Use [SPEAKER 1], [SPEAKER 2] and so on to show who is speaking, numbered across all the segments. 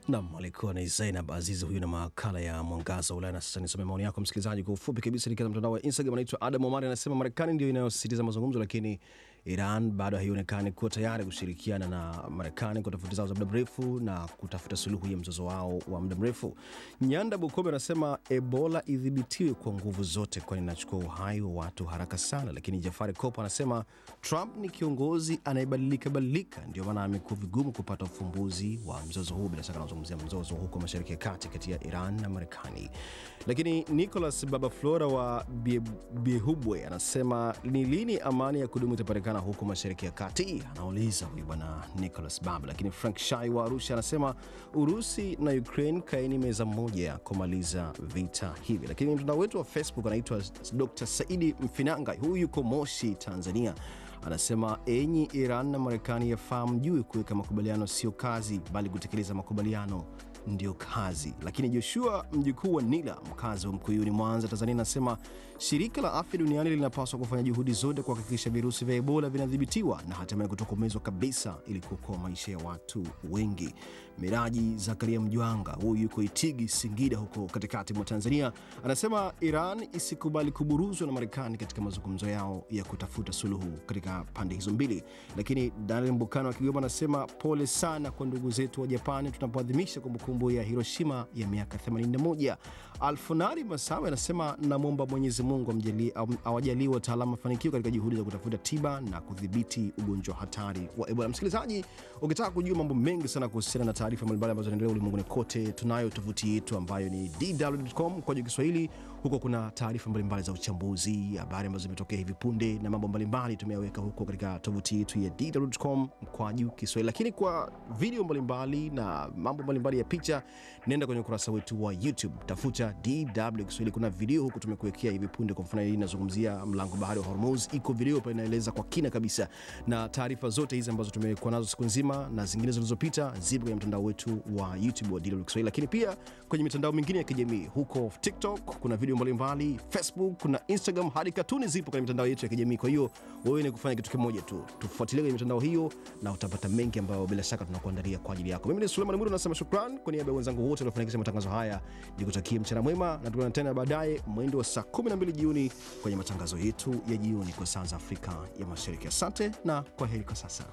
[SPEAKER 1] Nam alikuwa ni Zainab Azizi huyu na makala ya Mwangaza wa Ulaya. Na sasa nisome maoni yako msikilizaji kwa ufupi kabisa. Nikiwa mtandao wa Instagram, anaitwa Adam Omari anasema Marekani ndio inayosisitiza mazungumzo, lakini Iran bado haionekani kuwa tayari kushirikiana na Marekani kwa tofauti zao za muda mrefu na kutafuta suluhu ya mzozo wao wa muda mrefu. Nyanda Bukombe anasema Ebola idhibitiwe kwa nguvu zote, kwani inachukua uhai wa watu haraka sana. Lakini Jafari Kopo anasema Trump ni kiongozi anayebadilika badilika, ndio maana amekuwa vigumu kupata ufumbuzi wa mzozo huu. Bila shaka anazungumzia mzozo huko Mashariki ya Kati kati ya Iran na Marekani. Lakini Nicholas Baba Flora wa Bie- Biehubwe anasema ni lini amani ya kudumu itapatikana huko Mashariki ya Kati? Anauliza huyu bwana Nicholas Baba. Lakini Frank Shai wa Arusha anasema Urusi na Ukraine kaeni meza moja kumaliza vita hivi. Lakini mtandao wetu wa Facebook anaitwa Dr. Saidi Mfinanga, huyu yuko Moshi, Tanzania anasema enyi Iran na Marekani yafaa mjue kuweka makubaliano sio kazi, bali kutekeleza makubaliano ndio kazi. Lakini Joshua mjukuu wa Nila, mkazi wa Mkuyuni, Mwanza, Tanzania, anasema shirika la afya duniani linapaswa kufanya juhudi zote kuhakikisha virusi vya Ebola vinadhibitiwa na hatimaye kutokomezwa kabisa ili kuokoa maisha ya watu wengi. Miraji Zakaria Mjwanga, huyu yuko Itigi, Singida, huko katikati mwa Tanzania, anasema Iran isikubali kuburuzwa na Marekani katika mazungumzo yao ya kutafuta suluhu katika pande hizo mbili. Lakini Daniel Mbukano wa Kigoma anasema pole sana kwa ndugu zetu wa Japani tunapoadhimisha kumbukumbu ya Hiroshima ya miaka 81. Alfonari Masawe anasema namwomba Mwenyezi Mungu amjalie- am- awajalie wataalamu mafanikio katika juhudi za kutafuta tiba na kudhibiti ugonjwa hatari wa Ebola. Msikilizaji, ukitaka kujua mambo mengi sana kuhusiana na taarifa mbalimbali ambazo zinaendelea ulimwenguni kote, tunayo tovuti yetu ambayo ni dw.com kwa juu Kiswahili. Huko kuna taarifa mbalimbali za uchambuzi, habari ambazo zimetokea hivi punde na mambo mbalimbali tumeyaweka huko katika tovuti yetu ya dw.com kwa juu Kiswahili. Lakini kwa video mbalimbali na mambo mbalimbali ya picha, nenda kwenye ukurasa wetu wa YouTube, tafuta DW Kiswahili. Kuna video huku tumekuwekea hivi punde. Kwa mfano, hii inazungumzia mlango bahari wa Hormuz, iko video pale inaeleza kwa kina kabisa, na taarifa zote hizi ambazo tumekuwa nazo siku nzima na zingine zilizopita zipo kwenye mtandao wetu wa YouTube wa DW Kiswahili, lakini pia kwenye mitandao mingine ya kijamii huko TikTok kuna video mbalimbali, Facebook kuna Instagram, hadi katuni zipo kwenye mitandao yetu ya kijamii. Kwa hiyo wewe ni kufanya kitu kimoja tu, tufuatilie kwenye mitandao hiyo na utapata mengi ambayo bila shaka tunakuandalia kwa ajili yako. Mimi ni Suleiman Mwiru, nasema shukran kwa niaba ya wenzangu wote waliofanikisha matangazo haya, nikutakie mchana mwema na tukutane tena baadaye mwendo wa saa 12 jioni kwenye matangazo yetu ya jioni kwa saa za Afrika ya Mashariki. Asante na kwa heri kwa sasa.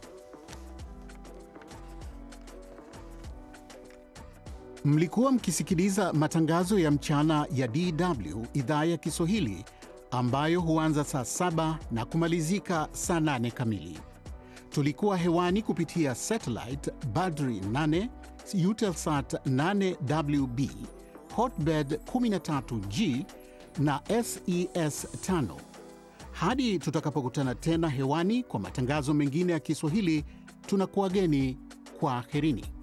[SPEAKER 2] Mlikuwa mkisikiliza matangazo ya mchana ya DW idhaa ya Kiswahili ambayo huanza saa saba na kumalizika saa nane kamili. Tulikuwa hewani kupitia satellite Badri 8, Eutelsat 8WB, Hotbird 13G na SES 5. Hadi tutakapokutana tena hewani kwa matangazo mengine ya Kiswahili, tunakuwageni kwa aherini.